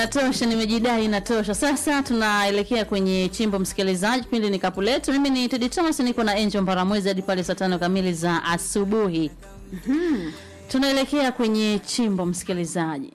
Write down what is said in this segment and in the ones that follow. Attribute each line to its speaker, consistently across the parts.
Speaker 1: Natosha, nimejidai natosha. Sasa tunaelekea kwenye chimbo, msikilizaji. Kipindi ni kapu letu. Mimi ni Teddy Thomas, niko na Angel Mbaramwezi hadi pale saa tano kamili za asubuhi. Tunaelekea kwenye chimbo, msikilizaji.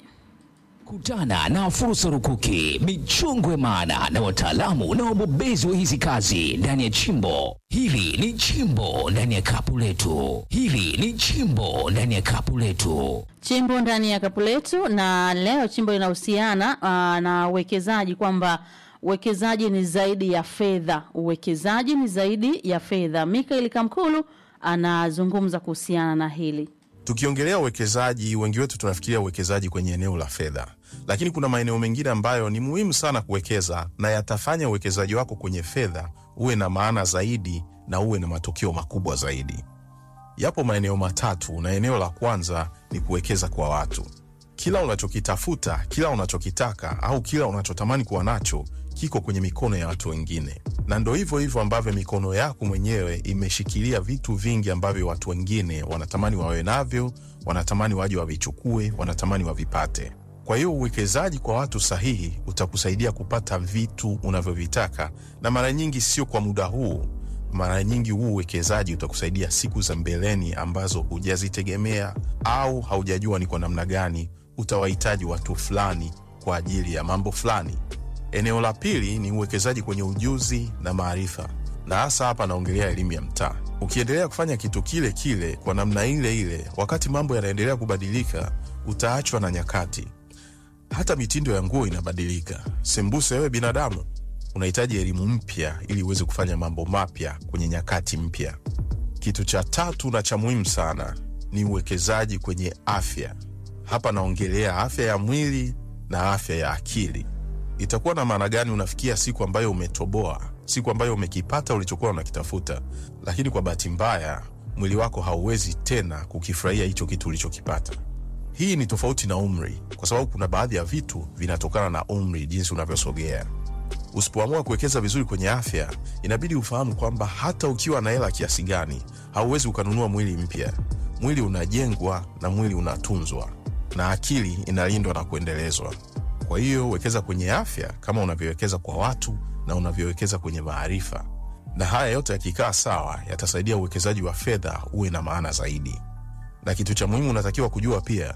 Speaker 2: Kutana na fursa rukuki, michongo maana na wataalamu na wabobezi wa hizi kazi ndani ya chimbo. Hili ni chimbo ndani ya kapu letu. Hili ni chimbo ndani ya kapu letu.
Speaker 1: Chimbo ndani ya kapu letu, na leo chimbo linahusiana ah, na uwekezaji, kwamba uwekezaji ni zaidi ya fedha. Uwekezaji ni zaidi ya fedha. Mikael Kamkulu anazungumza kuhusiana na hili.
Speaker 3: Tukiongelea uwekezaji, wengi wetu tunafikiria uwekezaji kwenye eneo la fedha, lakini kuna maeneo mengine ambayo ni muhimu sana kuwekeza na yatafanya uwekezaji wako kwenye fedha uwe na maana zaidi na uwe na matokeo makubwa zaidi. Yapo maeneo matatu, na eneo la kwanza ni kuwekeza kwa watu. Kila unachokitafuta, kila unachokitaka au kila unachotamani kuwa nacho kiko kwenye mikono ya watu wengine, na ndo hivyo hivyo ambavyo mikono yako mwenyewe imeshikilia vitu vingi ambavyo watu wengine wanatamani wawe navyo, wanatamani waje wavichukue, wanatamani wavipate. Kwa hiyo uwekezaji kwa watu sahihi utakusaidia kupata vitu unavyovitaka, na mara nyingi sio kwa muda huu. Mara nyingi huu uwekezaji utakusaidia siku za mbeleni ambazo hujazitegemea au haujajua ni kwa namna gani utawahitaji watu fulani kwa ajili ya mambo fulani. Eneo la pili ni uwekezaji kwenye ujuzi na maarifa, na hasa hapa naongelea elimu ya mtaa. Ukiendelea kufanya kitu kile kile kwa namna ile ile, wakati mambo yanaendelea kubadilika, utaachwa na nyakati. Hata mitindo ya nguo inabadilika. Sembuse wewe binadamu unahitaji elimu mpya ili uweze kufanya mambo mapya kwenye nyakati mpya. Kitu cha tatu na cha muhimu sana ni uwekezaji kwenye afya. Hapa naongelea afya ya mwili na afya ya akili. Itakuwa na maana gani unafikia siku ambayo umetoboa, siku ambayo umekipata ulichokuwa unakitafuta, lakini kwa bahati mbaya mwili wako hauwezi tena kukifurahia hicho kitu ulichokipata. Hii ni tofauti na umri, kwa sababu kuna baadhi ya vitu vinatokana na umri, jinsi unavyosogea. Usipoamua kuwekeza vizuri kwenye afya, inabidi ufahamu kwamba hata ukiwa na hela kiasi gani, hauwezi ukanunua mwili mpya. Mwili unajengwa na mwili unatunzwa, na akili inalindwa na kuendelezwa. Kwa hiyo wekeza kwenye afya kama unavyowekeza kwa watu na unavyowekeza kwenye maarifa, na haya yote yakikaa sawa, yatasaidia uwekezaji wa fedha uwe na maana zaidi. Na kitu cha muhimu unatakiwa kujua pia,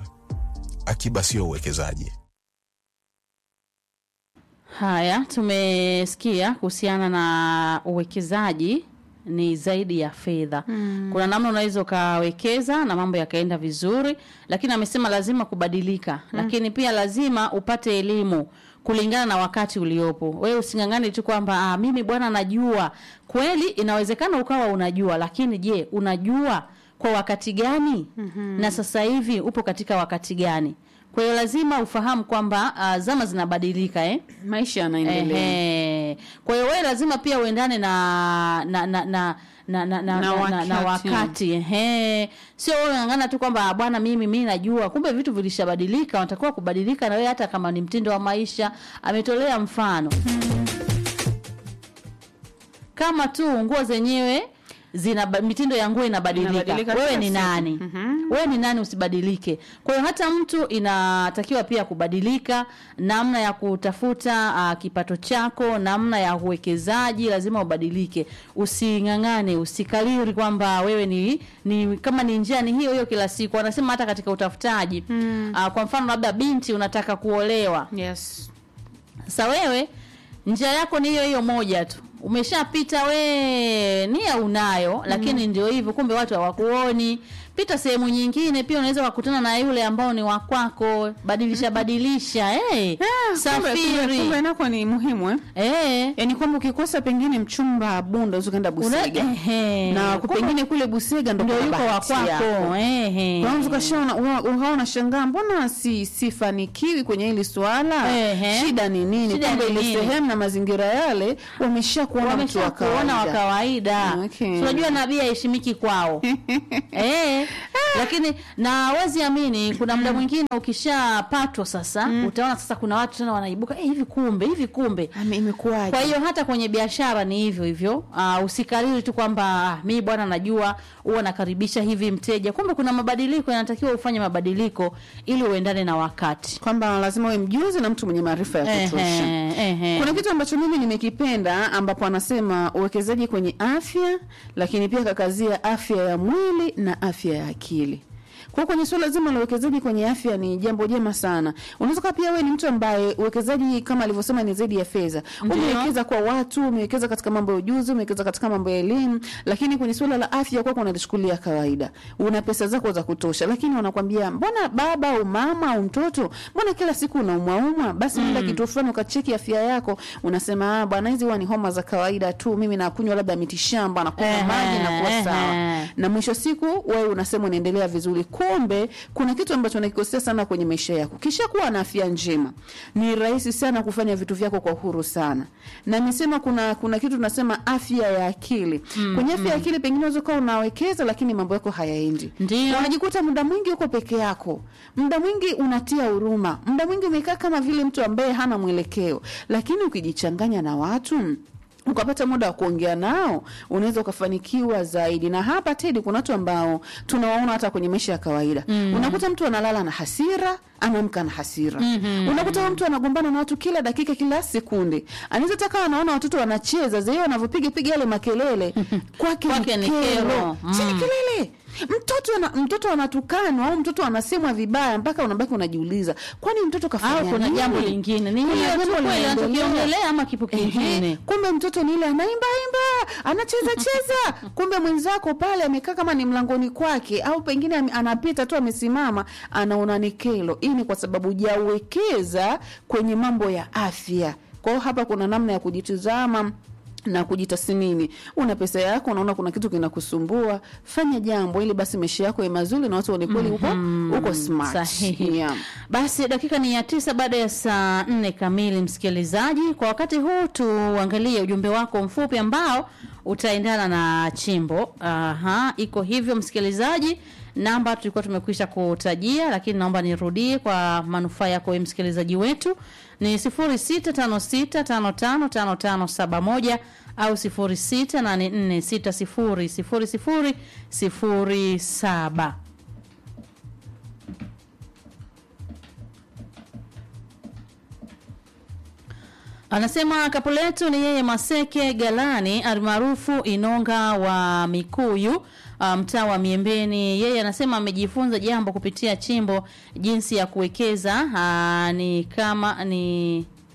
Speaker 3: akiba sio uwekezaji.
Speaker 1: Haya, tumesikia kuhusiana na uwekezaji ni zaidi ya fedha. Kuna namna unaweza ukawekeza na mambo yakaenda vizuri, lakini amesema lazima kubadilika, lakini pia lazima upate elimu kulingana na wakati uliopo. Wewe using'ang'ane tu kwamba ah, mimi bwana najua. Kweli inawezekana ukawa unajua, lakini je, unajua kwa wakati gani? Na sasa hivi upo katika wakati gani? Kwa hiyo lazima ufahamu kwamba ah, zama zinabadilika eh?
Speaker 4: maisha yanaendelea
Speaker 1: Ehe. Kwa hiyo wewe lazima pia uendane na na na na na, na, na,
Speaker 4: Na
Speaker 1: na, na, na
Speaker 4: wakati.
Speaker 1: wakati ehe, sio wewe ng'ang'ana tu kwamba "Ah, bwana, mimi mimi najua, kumbe vitu vilishabadilika. Unatakiwa kubadilika na wewe, hata kama ni mtindo wa maisha. Ametolea mfano kama tu nguo zenyewe zina mitindo ya nguo inabadilika,
Speaker 4: Inabadilika
Speaker 1: wewe
Speaker 4: kila
Speaker 1: ni
Speaker 4: siku.
Speaker 1: nani? Wewe ni nani usibadilike? Kwa hiyo hata mtu inatakiwa pia kubadilika, namna ya kutafuta uh, kipato chako, namna ya uwekezaji lazima ubadilike. Using'ang'ane, usikaliri kwamba wewe ni, ni kama ni njia ni hiyo hiyo kila siku. Wanasema hata katika utafutaji uh, kwa mfano labda binti unataka kuolewa
Speaker 4: yes
Speaker 1: sasa wewe njia yako ni hiyo hiyo moja tu, umeshapita we, nia unayo, lakini ndio hivyo, kumbe watu hawakuoni. Pita sehemu nyingine, pia unaweza kukutana na yule ambao ni wa kwako. Badilisha badilisha, hey,
Speaker 4: Ah, kumbe- kumbe- kumbe
Speaker 1: safiri
Speaker 4: nako ni muhimu eh?
Speaker 1: eh,
Speaker 4: yaani kwamba ukikosa pengine mchumba bunda ukaenda
Speaker 1: una-
Speaker 4: busega
Speaker 1: ehe.
Speaker 4: na
Speaker 1: Kumbe
Speaker 4: pengine kule busega ndo
Speaker 1: ndio
Speaker 4: kuna
Speaker 1: yuko wa
Speaker 4: bahati
Speaker 1: kwako,
Speaker 4: yako.
Speaker 1: ehe.
Speaker 4: Unaweza ukashaona uka- ukawa unashangaa mbona si sifanikiwi kwenye hili swala
Speaker 1: Ehe.
Speaker 4: shida ni nini
Speaker 1: Shida
Speaker 4: kumbe
Speaker 1: ni
Speaker 4: ile
Speaker 1: nini?
Speaker 4: sehemu na mazingira yale wamesha kuona mtu wa
Speaker 1: wamesha kuona wa
Speaker 4: kawaida
Speaker 1: kawaida.
Speaker 4: Okay.
Speaker 1: Unajua nabii haheshimiki kwao eh, lakini na wezi amini kuna muda mwingine ukishapatwa sasa utaona sasa kuna watu tena wanaibuka eh, hivi kumbe hivi kumbe
Speaker 4: Ame- imekuwaje
Speaker 1: kwa hiyo hata kwenye biashara ni hivyo hivyo. Uh, usikariri tu kwamba ah, mi bwana najua huwa nakaribisha hivi mteja, kumbe kuna mabadiliko yanatakiwa ufanye mabadiliko ili uendane na wakati.
Speaker 4: kwamba lazima uwe mjuzi na mtu mwenye maarifa ya kutosha
Speaker 1: Ehe, ehe.
Speaker 4: kuna kitu ambacho mimi nimekipenda ambapo anasema uwekezaji kwenye afya lakini pia kakazia afya ya mwili na afya ya akili kwa kwenye suala zima la uwekezaji kwenye afya ni jambo jema sana. Unaweza kuwa pia wewe ni mtu ambaye uwekezaji kama alivyosema ni zaidi ya fedha.
Speaker 1: Ndiyo.
Speaker 4: Umewekeza kwa watu, umewekeza katika mambo ya ujuzi, umewekeza katika mambo ya elimu, lakini kwenye suala la afya kwako unalichukulia kawaida. Una pesa zako za kutosha, lakini wanakwambia mbona baba au mama au mtoto, mbona kila siku unaumwaumwa? Basi nenda kituo fulani ukacheki afya yako. Unasema ah, bwana hizi huwa ni homa za kawaida tu, mimi nakunywa labda mitishamba na kunywa
Speaker 1: Ehe,
Speaker 4: maji na kuwa sawa
Speaker 1: ehe.
Speaker 4: na mwisho siku wewe unasema unaendelea vizuri, kumbe kuna kitu ambacho unakikosea sana kwenye maisha yako. Kisha kuwa na afya njema, ni rahisi sana kufanya vitu vyako kwa uhuru sana. Na nimesema kuna kuna kitu tunasema afya ya akili. Kwenye afya ya akili pengine unaweza kuwa unawekeza, lakini mambo yako hayaendi,
Speaker 1: Ndio.
Speaker 4: Na unajikuta muda mwingi uko peke yako, muda mwingi unatia huruma, muda mwingi umekaa kama vile mtu ambaye hana mwelekeo, lakini ukijichanganya na watu ukapata muda wa kuongea nao unaweza ukafanikiwa zaidi. Na hapa Tedi, kuna watu ambao tunawaona hata kwenye maisha ya kawaida mm. unakuta mtu analala na hasira anaamka na hasira mm-hmm. unakuta huyo mtu anagombana na watu kila dakika, kila sekunde. Anaweza taka anaona watoto wanacheza zaidi, wanavyopiga piga yale makelele kwake
Speaker 1: Kwake
Speaker 4: ni
Speaker 1: ni
Speaker 4: kero,
Speaker 1: kero.
Speaker 4: si ni
Speaker 1: Mm.
Speaker 4: kelele mtoto ana, mtoto anatukanwa au mtoto anasemwa vibaya mpaka unabaki unajiuliza, kwani mtoto kafanya
Speaker 1: Au kuna
Speaker 4: nini?
Speaker 1: jambo lingine ni
Speaker 4: Kuna
Speaker 1: hiyo tu
Speaker 4: jambo
Speaker 1: kweli
Speaker 4: linaendelea.
Speaker 1: anachokiongelea ama kipo kingine?
Speaker 4: Ehe, kumbe mtoto ni ile anaimba imba anacheza cheza, kumbe mwenzako pale amekaa kama ni mlangoni kwake, au pengine ame- anapita tu amesimama, anaona ni kelo. Hii ni kwa sababu hujawekeza kwenye mambo ya afya. Kwa hiyo hapa kuna namna ya kujitizama na kujitathmini. Una pesa yako, unaona kuna kitu kinakusumbua, fanya jambo ili basi maisha yako ya mazuri na watu waone kweli uko uko smart.
Speaker 1: Sahihi.
Speaker 4: Yeah.
Speaker 1: Basi dakika ni ya tisa baada ya saa nne kamili, msikilizaji. Kwa wakati huu tuangalie ujumbe wako mfupi ambao utaendana na chimbo. Aha, iko hivyo msikilizaji. Namba tulikuwa tumekwisha kutajia, lakini naomba nirudie kwa manufaa yako wewe msikilizaji wetu ni 0656555571 au 0684600007. Anasema kapu letu ni yeye Maseke Galani almaarufu Inonga wa Mikuyu uh, mtaa wa Miembeni. Yeye anasema amejifunza jambo kupitia chimbo, jinsi ya kuwekeza uh, ni kama ni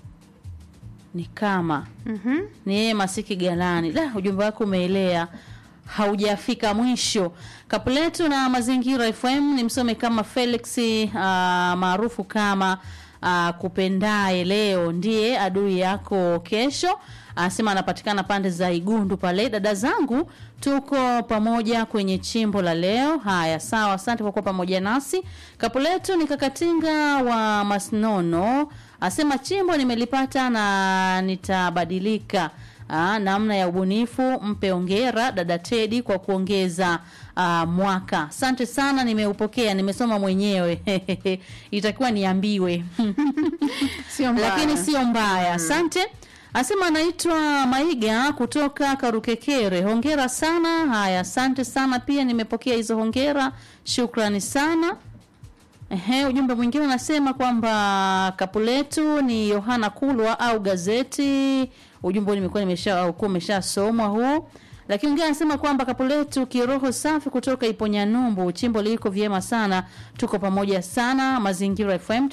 Speaker 1: ni kama
Speaker 4: Mhm.
Speaker 1: ni yeye Masiki Galani. Da, ujumbe wako umeelea haujafika mwisho. Kapuletu na Mazingira FM ni msome kama Felix uh, maarufu kama uh, kupendaye leo ndiye adui yako kesho. Anasema anapatikana pande za Igundu pale. Dada zangu tuko pamoja kwenye chimbo la leo. Haya, sawa, asante kwa kuwa pamoja nasi. Kapuletu ni kakatinga wa Masnono, asema chimbo nimelipata na nitabadilika. Aa, namna ya ubunifu. Mpe ongera dada Tedi kwa kuongeza aa, mwaka. Asante sana, nimeupokea, nimesoma mwenyewe itakiwa niambiwe
Speaker 4: Sio mbaya.
Speaker 1: lakini sio mbaya. Asante. Asema anaitwa Maiga kutoka Karukekere. Hongera sana. Haya, asante sana pia, nimepokea hizo hongera, shukrani sana. Ehe, ujumbe mwingine unasema kwamba kapu letu ni Yohana Kulwa au gazeti. Ujumbe huu nimekuwa nimesha ukuwa umeshasomwa huu. Lakini mwingine anasema kwamba kapu letu kiroho safi kutoka Iponyanyumbu, chimbo liko vyema sana, tuko pamoja sana. Mazingira FM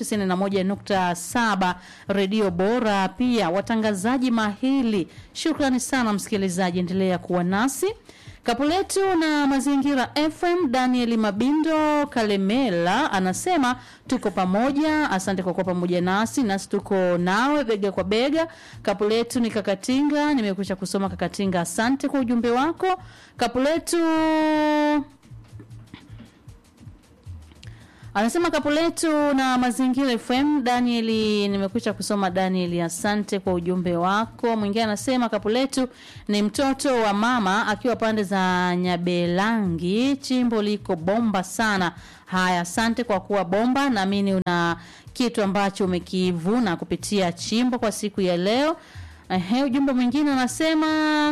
Speaker 1: 91.7 redio bora, pia watangazaji mahili. Shukrani sana msikilizaji, endelea kuwa nasi. Kapu letu na Mazingira FM, Daniel Mabindo Kalemela anasema tuko pamoja. Asante kwa kuwa pamoja nasi, nasi tuko nawe bega kwa bega. Kapu letu ni Kakatinga, nimekwisha kusoma Kakatinga, asante kwa ujumbe wako. Kapu letu Anasema kapu letu na mazingira FM. Danieli, nimekwisha kusoma Danieli, asante kwa ujumbe wako. Mwingine anasema kapu letu ni mtoto wa mama akiwa pande za Nyabelangi, chimbo liko bomba sana. Haya, asante kwa kuwa bomba, naamini una kitu ambacho umekivuna kupitia chimbo kwa siku ya leo. Ehe, ujumbe mwingine anasema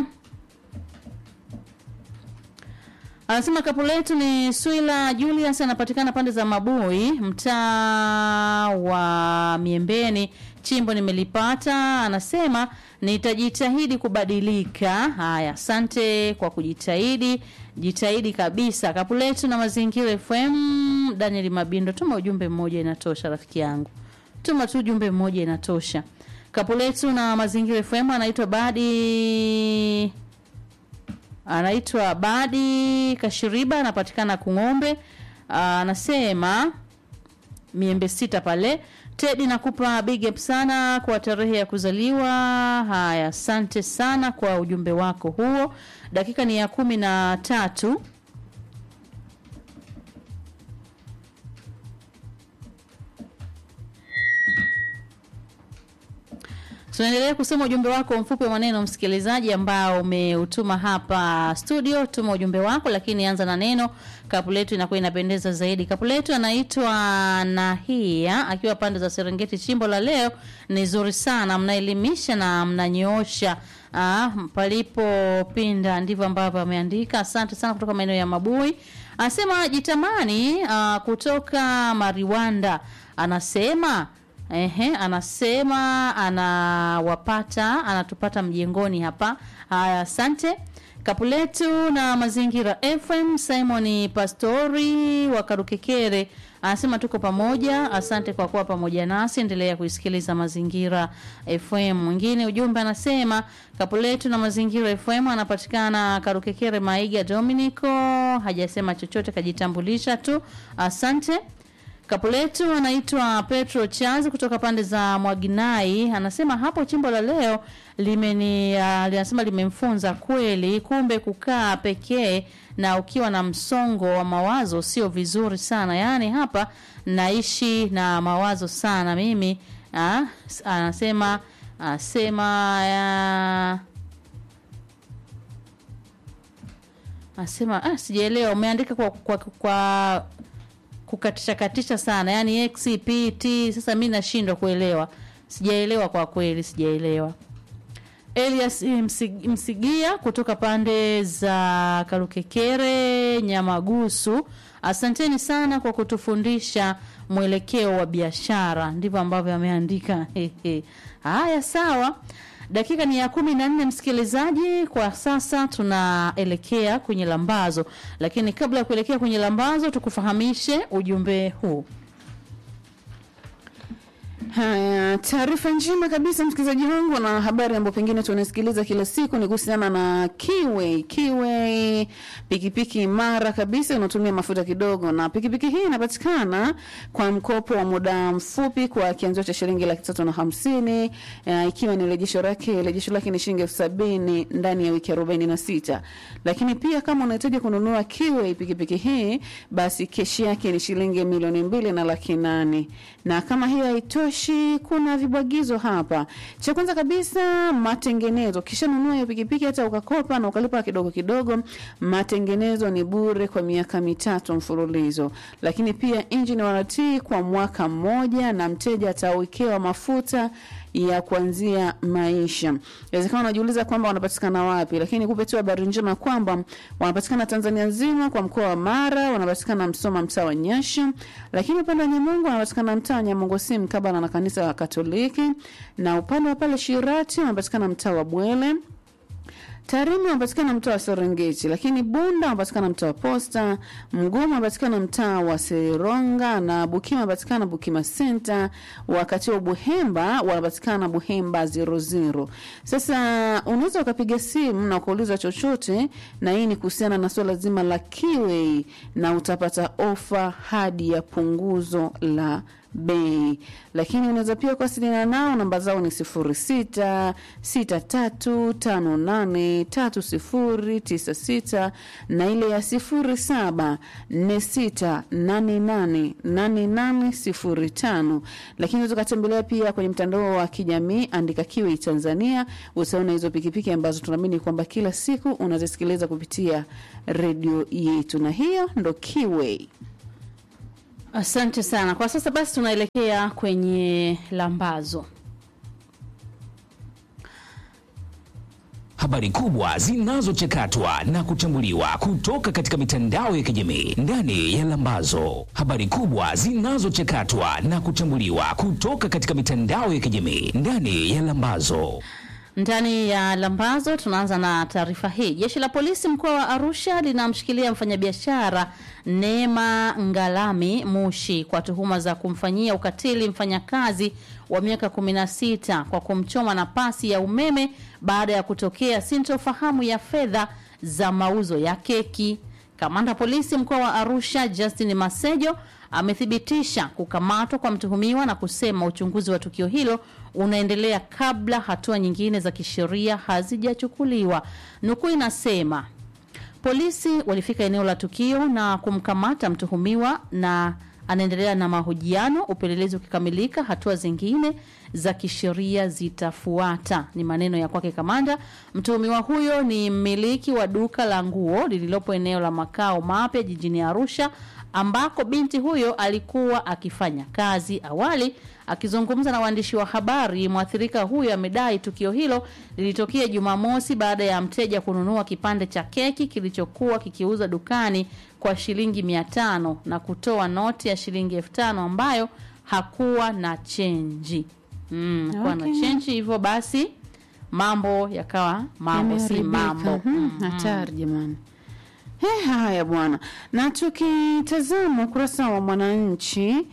Speaker 1: Anasema kapu letu ni Swila Julius, anapatikana pande za Mabui, mtaa wa Miembeni. Chimbo nimelipata, anasema nitajitahidi kubadilika. Haya, asante kwa kujitahidi, jitahidi kabisa. Kapu letu na mazingira FM. Daniel Mabindo, tuma ujumbe mmoja inatosha, rafiki yangu, tuma tu ujumbe mmoja inatosha. Kapu letu na mazingira FM anaitwa Badi anaitwa Badi Kashiriba, anapatikana Kung'ombe. Anasema miembe sita pale. Tedi, nakupa big up sana kwa tarehe ya kuzaliwa. Haya, asante sana kwa ujumbe wako huo. Dakika ni ya kumi na tatu. Tunaendelea kusoma ujumbe wako mfupi wa maneno msikilizaji, ambao umeutuma hapa studio. Tuma ujumbe wako, lakini anza na neno kapu letu, inakuwa inapendeza zaidi. Kapu letu anaitwa Nahia akiwa pande za Serengeti. Chimbo la leo ni zuri sana, mnaelimisha na mnanyoosha ah, palipopinda, ndivyo ambavyo ameandika. Asante sana kutoka maeneo ya Mabui. Anasema jitamani ah, kutoka Mariwanda, anasema Ehe, anasema anawapata anatupata mjengoni hapa. Haya, asante. Kapu letu na mazingira FM. Simon Pastori wa Karukekere anasema tuko pamoja. Asante kwa kuwa pamoja nasi, endelea kuisikiliza mazingira FM. Mwingine ujumbe anasema kapu letu na mazingira FM anapatikana Karukekere, Maiga Dominico, hajasema chochote, kajitambulisha tu. Asante. Kapu letu anaitwa Petro Chazi kutoka pande za Mwaginai, anasema hapo chimbo la leo limeni uh, linasema limemfunza kweli, kumbe kukaa pekee na ukiwa na msongo wa mawazo sio vizuri sana. Yaani hapa naishi na mawazo sana mimi uh, anasema asema uh, asema ah, sijaelewa umeandika kwa, kwa, kwa kukatisha katisha sana yani xpt sasa mi nashindwa kuelewa sijaelewa kwa kweli sijaelewa elias Msig- msigia kutoka pande za karukekere nyamagusu asanteni sana kwa kutufundisha mwelekeo wa biashara ndivyo ambavyo ameandika Hehe. haya sawa dakika ni ya kumi na nne msikilizaji kwa sasa tunaelekea kwenye lambazo lakini kabla ya kuelekea kwenye lambazo tukufahamishe ujumbe huu
Speaker 4: Haya, taarifa njema kabisa msikilizaji wangu, na habari ambayo pengine tunasikiliza kila siku ni kuhusiana na Kiway. Kiway pikipiki imara kabisa, unatumia mafuta kidogo, na pikipiki hii inapatikana kwa mkopo wa muda mfupi kwa kianzio cha shilingi laki tatu na hamsini uh, ikiwa ni rejesho lake rejesho lake ni shilingi elfu sabini ndani ya wiki arobaini na sita. Lakini pia kama unahitaji kununua Kiway pikipiki hii, basi keshi yake ni shilingi milioni mbili na laki nane na kama hiyo haitoshi kuna vibwagizo hapa cha kwanza kabisa matengenezo ukishanunua hiyo pikipiki hata ukakopa na ukalipa kidogo kidogo matengenezo ni bure kwa miaka mitatu mfululizo lakini pia engine warranty kwa mwaka mmoja na mteja atawekewa mafuta ya kuanzia maisha. Inawezekana unajiuliza kwamba wanapatikana wapi, lakini kupe tu habari njema kwamba wanapatikana Tanzania nzima kwa mkoa wa Mara, wanapatikana Msoma mtaa wa Nyasha, lakini upande wa Nyamongo wanapatikana mtaa wa Nyamongo si mkabala na kanisa la Katoliki, na upande wa pale Shirati wanapatikana mtaa wa Bwele. Tarime wanapatikana mtaa wa Serengeti, lakini Bunda wanapatikana mtaa wa Posta, Mgoma wanapatikana mtaa wa Seronga na Bukima wanapatikana Bukima Center, wakati wa Buhemba wanapatikana Buhemba 00. Sasa unaweza ukapiga simu na ukauliza chochote, na hii ni kuhusiana na swala zima la Kiway, na utapata ofa hadi ya punguzo la bei. Lakini unaweza pia kuwasiliana nao, namba zao ni 06 6358 3096 na ile ya 07 4688 8805. Lakini unaweza ukatembelea pia kwenye mtandao wa kijamii, andika Kiwi Tanzania, utaona hizo pikipiki ambazo tunaamini kwamba kila siku unazisikiliza kupitia redio yetu, na hiyo ndo Kiwi.
Speaker 1: Asante sana. Kwa sasa basi tunaelekea kwenye lambazo.
Speaker 2: Habari kubwa zinazochakatwa na kuchambuliwa kutoka katika mitandao ya kijamii ndani ya Lambazo. Habari kubwa zinazochakatwa na kuchambuliwa kutoka katika mitandao ya kijamii ndani ya Lambazo.
Speaker 1: Ndani ya Lambazo tunaanza na taarifa hii. Jeshi la polisi mkoa wa Arusha linamshikilia mfanyabiashara Neema Ngalami Mushi kwa tuhuma za kumfanyia ukatili mfanyakazi wa miaka 16 kwa kumchoma na pasi ya umeme baada ya kutokea sintofahamu ya fedha za mauzo ya keki. Kamanda polisi mkoa wa Arusha Justin Masejo amethibitisha kukamatwa kwa mtuhumiwa na kusema uchunguzi wa tukio hilo unaendelea kabla hatua nyingine za kisheria hazijachukuliwa. Nukuu inasema polisi walifika eneo la tukio na kumkamata mtuhumiwa na anaendelea na mahojiano. Upelelezi ukikamilika, hatua zingine za kisheria zitafuata. Ni maneno ya kwake kamanda. Mtuhumiwa huyo ni mmiliki wa duka la nguo lililopo eneo la makao mapya jijini Arusha ambako binti huyo alikuwa akifanya kazi. Awali akizungumza na waandishi wa habari, mwathirika huyo amedai tukio hilo lilitokea Jumamosi baada ya mteja kununua kipande cha keki kilichokuwa kikiuza dukani kwa shilingi mia tano na kutoa noti ya shilingi elfu tano ambayo hakuwa na chenji mm, hakuwa na
Speaker 4: Okay.
Speaker 1: chenji, hivyo basi mambo yakawa mambo si
Speaker 4: Yameharibika.
Speaker 1: mambo
Speaker 4: Mhm, Hatari jamani. He, haya bwana, na tukitazama ukurasa wa Mwananchi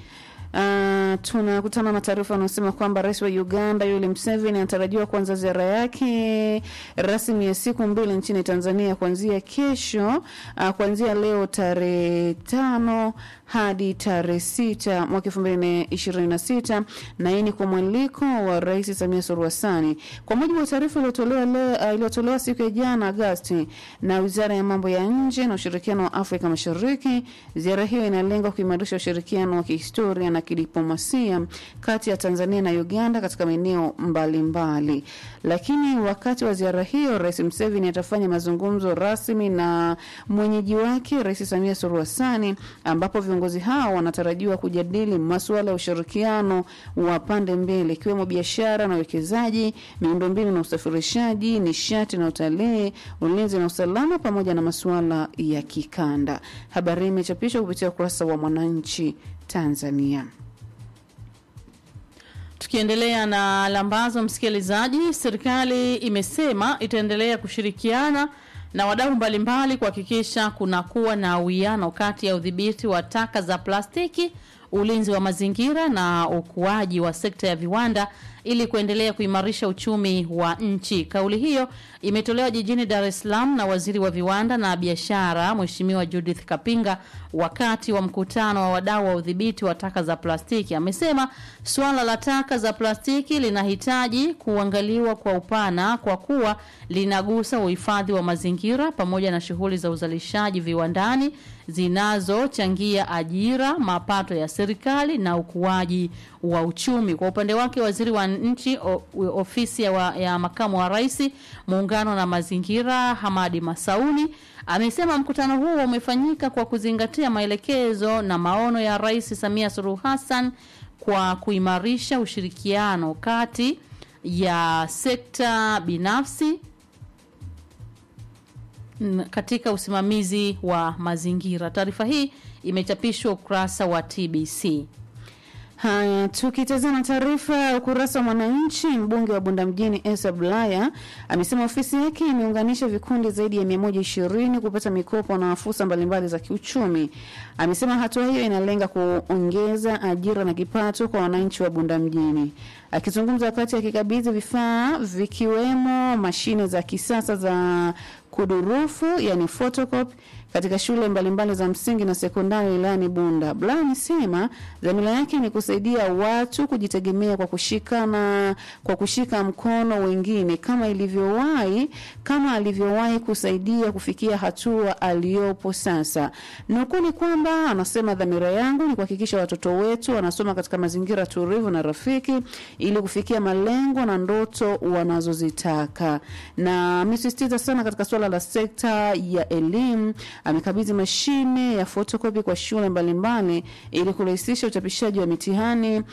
Speaker 4: Uh, tunakutana na taarifa inayosema kwamba rais wa Uganda Yoweri Museveni anatarajiwa kuanza ziara yake rasmi ya siku mbili nchini Tanzania kuanzia kesho, uh, kuanzia leo tarehe tano hadi tarehe sita mwaka elfu mbili na ishirini na sita na hii ni kwa mwaliko wa Rais Samia Suluhu Hassan. Kwa mujibu wa taarifa iliyotolewa leo uh, iliyotolewa siku ya jana Agosti na Wizara ya Mambo ya Nje na Ushirikiano wa Afrika Mashariki, ziara hiyo inalenga kuimarisha ushirikiano wa kihistoria na kidiplomasia kati ya Tanzania na Uganda katika maeneo mbalimbali. Lakini wakati wa ziara hiyo, Rais Museveni atafanya mazungumzo rasmi na mwenyeji wake Rais Samia Suluhu Hassan, ambapo viongozi hao wanatarajiwa kujadili masuala ya ushirikiano wa pande mbili ikiwemo biashara na uwekezaji, miundombinu na usafirishaji, nishati na utalii, ulinzi na usalama, pamoja na masuala ya kikanda. Habari hii imechapishwa kupitia ukurasa wa Mwananchi Tanzania.
Speaker 1: Tukiendelea na lambazo, msikilizaji, serikali imesema itaendelea kushirikiana na wadau mbalimbali kuhakikisha kunakuwa na uwiano kati ya udhibiti wa taka za plastiki, ulinzi wa mazingira na ukuaji wa sekta ya viwanda ili kuendelea kuimarisha uchumi wa nchi. Kauli hiyo imetolewa jijini Dar es Salaam na waziri wa viwanda na biashara Mheshimiwa Judith Kapinga wakati wa mkutano wa wadau wa udhibiti wa taka za plastiki. Amesema suala la taka za plastiki linahitaji kuangaliwa kwa upana kwa kuwa linagusa uhifadhi wa mazingira pamoja na shughuli za uzalishaji viwandani zinazochangia ajira, mapato ya serikali na ukuaji wa uchumi. Kwa upande wake, waziri wa nchi o, ofisi ya, wa, ya makamu wa rais muungano na mazingira Hamadi Masauni amesema mkutano huo umefanyika kwa kuzingatia maelekezo na maono ya Rais Samia Suluhu Hassan kwa kuimarisha ushirikiano kati ya sekta binafsi n- katika usimamizi wa mazingira. Taarifa hii imechapishwa ukurasa wa TBC.
Speaker 4: Haya, tukitazama taarifa ya ukurasa wa Mwananchi, mbunge wa Bunda mjini Esa Bulaya amesema ofisi yake imeunganisha vikundi zaidi ya 120 kupata mikopo na fursa mbalimbali za kiuchumi. Amesema hatua hiyo inalenga kuongeza ajira na kipato kwa wananchi wa Bunda mjini. Akizungumza wakati akikabidhi vifaa vikiwemo mashine za kisasa za kudurufu yani photocopy katika shule mbalimbali za msingi na sekondari wilayani Bunda. Bla amesema dhamira yake ni kusaidia watu kujitegemea kwa kushikana kwa kushika mkono wengine kama ilivyowahi kama alivyowahi kusaidia kufikia hatua aliyopo sasa. Nukuu ni kwamba anasema dhamira yangu ni kuhakikisha watoto wetu wanasoma katika mazingira tulivu na rafiki ili kufikia malengo na ndoto wanazozitaka, na amesisitiza sana katika suala la sekta ya elimu. Amekabidhi mashine ya fotokopi kwa shule mbalimbali ili kurahisisha uchapishaji wa mitihani